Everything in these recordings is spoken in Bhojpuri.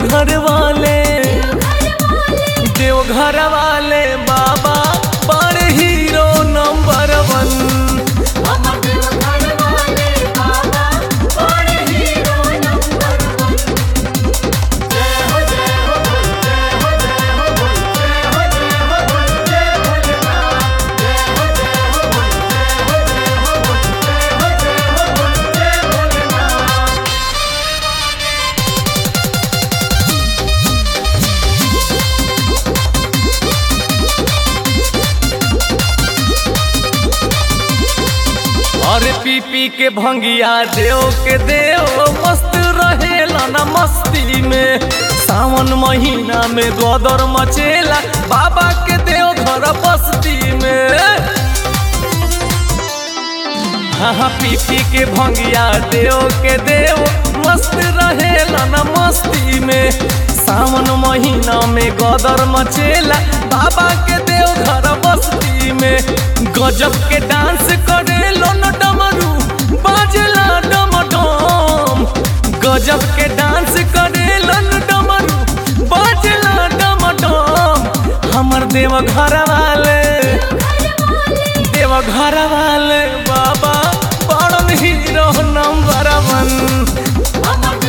देवघर वाले देवघर वाले बाबा बड़ हीरो नंबर वन अरे पी पी के भंगिया देव के देव मस्त रहेला ना मस्ती में सावन महीना में गोदर मचेला बाबा के देव घर बस्ती में हाँ हाँ पी पी के भंगिया देव के देव मस्त रहेला ना मस्ती में सावन महीना में गदर मचेला बाबा के देव घर बस्ती में गजब के डांस करे लो न डमरू बाजला डम डम गजब के डांस करे लो न डमरू बाजला डम डम हमर देव घर वाले देव घर वाले बाबा बड़न हीरो नंबर वन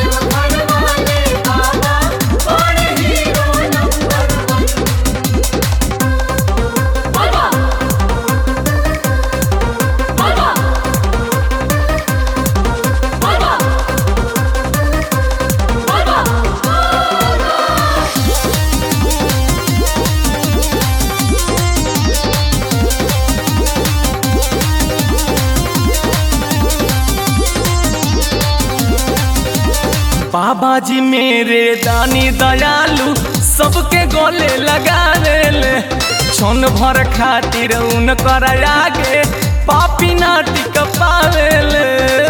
बाबा जी मेरे दानी दयालु सबके गले लगा ले क्षण भर खातिर उनकर आगे पापी नाटिक पावेले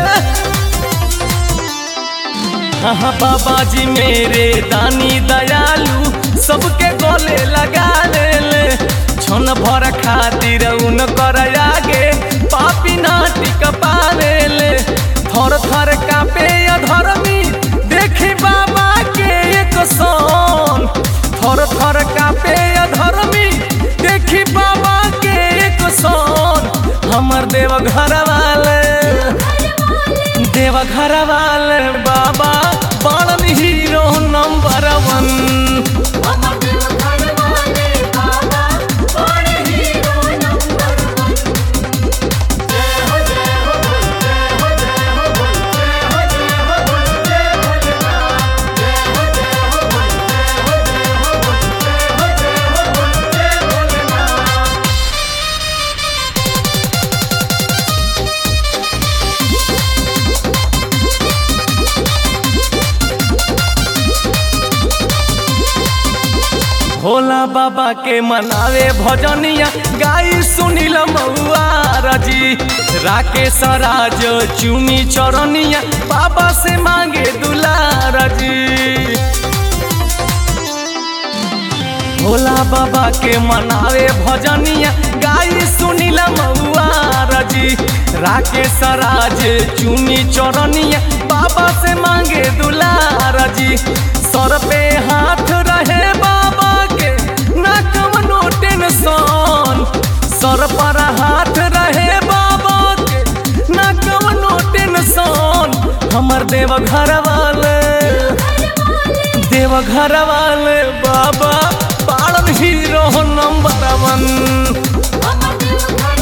हाँ बाबा जी मेरे दानी दयालु सबके गले लगा ले क्षण भर खातिर उनकर आगे पापी नाटिक पावेले थर थर कापे अधर्मी देखी बाबा के एक सन थर थर कापे अधर्मी देखी बाबा के एक सन हमर देव घर वाले देव घर वाले बाबा बड़न हीरो नंबर वन भोला बाबा के मनावे भजनिया गाई सुनील मऊआ रजी राकेश राज चुमी चरनिया बाबा से मांगे दुलार जी भोला बाबा के मनावे भजनिया गाई सुनील मऊआ रजी राकेश राज चुनी चरनिया बाबा से मांगे दुलार जी सर पे हाथ रहे बाबा के ना कवनो टेंशन सर पर हाथ रहे बाबा के ना कवनो टेंशन हमर देव घर वाले देव घर वाले बाबा पालन हीरो नंबर वन Mama,